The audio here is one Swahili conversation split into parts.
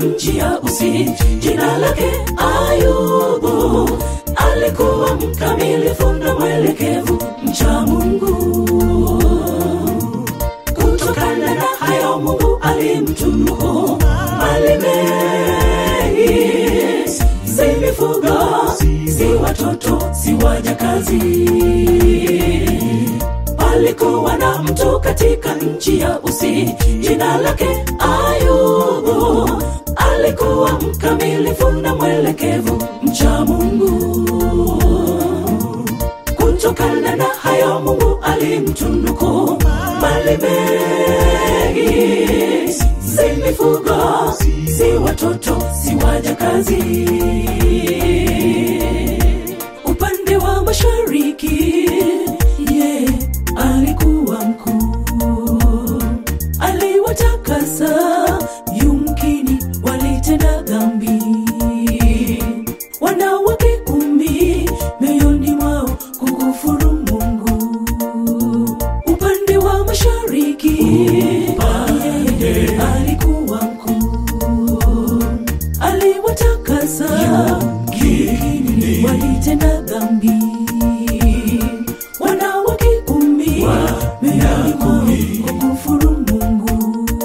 nchi ya Usi. Jina lake Ayubu, alikuwa mkamilifu na mwelekevu, mcha Mungu. Kutokana na hayo Mungu alimtunuku mali mengi, si mifugo, si watoto, si wajakazi. Palikuwa na mtu katika nchi ya Usi, jina lake Ayubu, alikuwa mkamilifu na mwelekevu, mcha Mungu kutokana na hayo Mungu alimtunuku mali mengi, si mifugo, si watoto, si wajakazi. Upande wa mashariki, ye alikuwa mkuu, aliwatakasa, yumkini walitenda dhambi wanawake kumi mioyoni mwao kukufuru Mungu. Upande wa mashariki yeye alikuwa mkuu, aliwatakasa yumkini walitenda dhambi wanawake kumi mioyoni mwao kukufuru Mungu.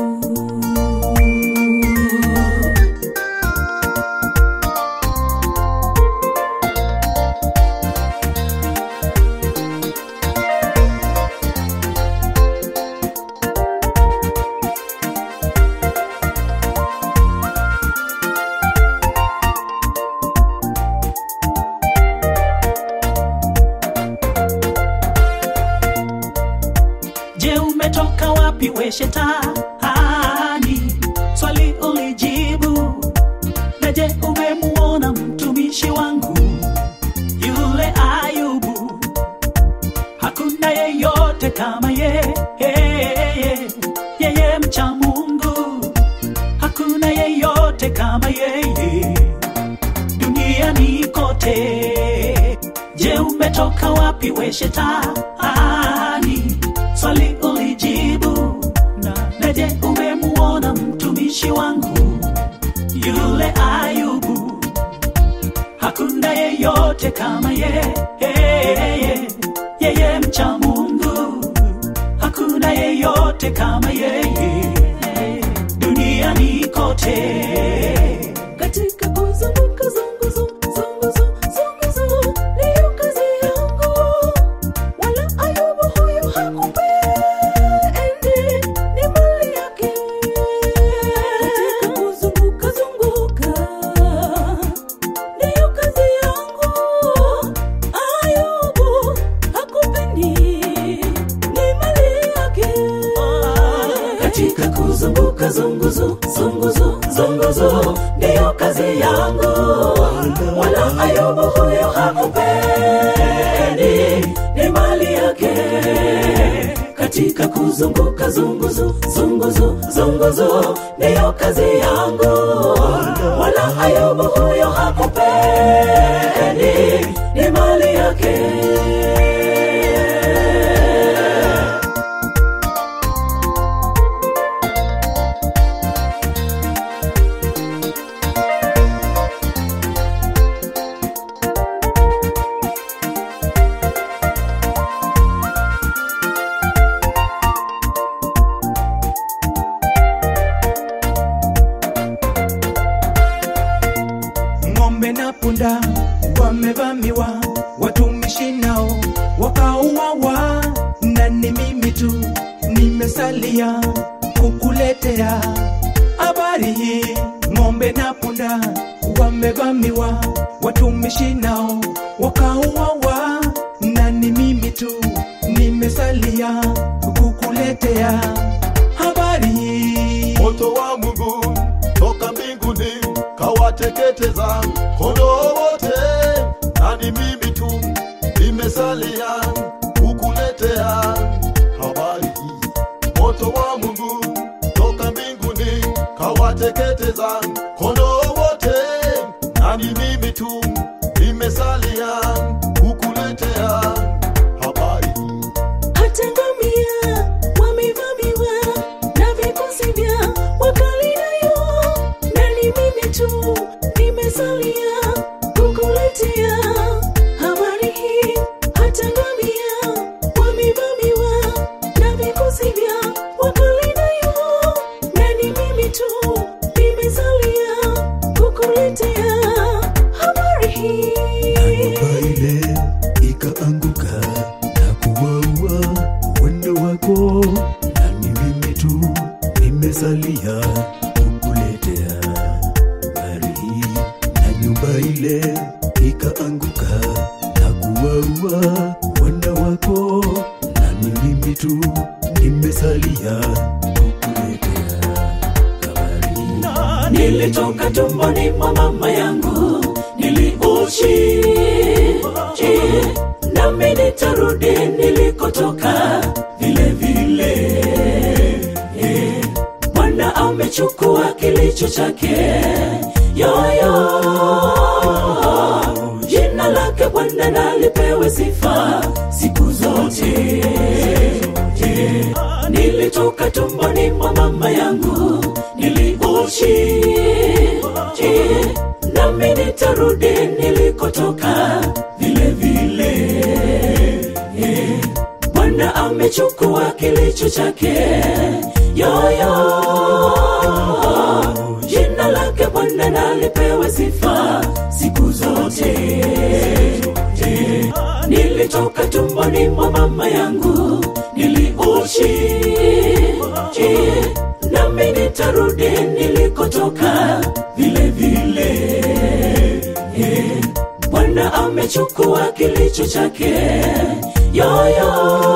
Je, umetoka wapi we shetani? Swali ulijibu. Na je, umemuona mtumishi wangu yule Ayubu? Hakuna yeyote kama ye, yeye, yeye mcha Mungu. Hakuna yeyote kama yeye duniani kote. Je, umetoka wapi we shetani? Swali ulijibu. Na, na je, umemuona mtumishi wangu yule Ayubu? Hakuna yeyote kama ye, yeye, yeye mcha Mungu. Hakuna yeyote kama yeye duniani kote. katika kuzunguka zunguzu zunguzu zunguzu ndiyo kazi yangu wala ayubu huyu hakupendi ni mali yake katika kuzunguka zunguka ndiyo kazi yangu ayubu hakupendi ni mali yake katika kuzunguka zunguzu zunguzu zunguzu ndiyo kazi yangu wala ayubu huyo hakupendi ni mali yake katika kuzunguka zunguzu zunguzu zunguzu ndiyo kazi yangu wala ayubu huyo hakupendi ni mali yake ng'ombe na punda wamevamiwa, watumishi nao wakauawa, na ni mimi tu nimesalia kukuletea habari hii. Ng'ombe na punda wamevamiwa, watumishi nao wakauawa, na ni mimi tu nimesalia kukuletea habari hii. moto wa Mungu toka mbinguni kawateketeza kondoo wote, na ni mimi tu nimesalia kukuletea habari hii. Moto wa Mungu toka mbinguni kawateketeza kondoo wote, na ni mimi tu nimesalia kukuletea habari hii. hata ngamia wamevamiwa na vikosi vya Wakaldayo, na ni tu nimesalia kukuletea habari hii. Hata ngamia wamevamiwa na vikosi vya Wakaldayo, na ni mimi tu nimesalia kukuletea habari hii. nyumba ile ikaanguka na kuwaua wendo wako, na ni mimi tu nimesalia kukuletea habari hii. Na nyumba ile ikaanguka na kuwaua wendo wako, na ni mimi tu nimesalia kukuletea habari hii. nilitoka tumboni mwa mama yangu niliuchi nami nitarudi nilikotoka vile vile Eh, bwana amechukua kilicho chake yoyo jina lake bwana nalipewe sifa siku zote Eh, nilitoka tumboni mwa mama yangu niliuchi nami nitarudi nilikotoka vile vile Eh, bwana amechukua kilicho chake yoyo jina lake bwana nalipewe sifa siku zote Eh, nilitoka tumboni mwa mama yangu niliuchi nami nitarudi nilikotoka vile vile Eh, bwana amechukua kilicho chake yoyo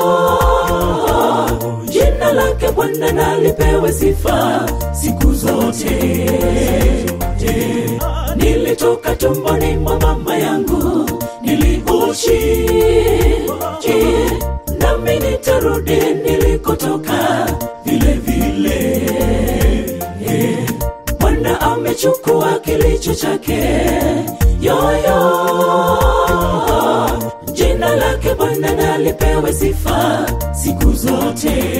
jina lake bwana nalipewe sifa siku zote Eh, nilitoka tumboni mwa mama yangu niliuchi nami nitarudi nilikotoka vile vile Eh, bwana amechukua kilicho chake yoyo jina lake bwana nalipewe sifa siku zote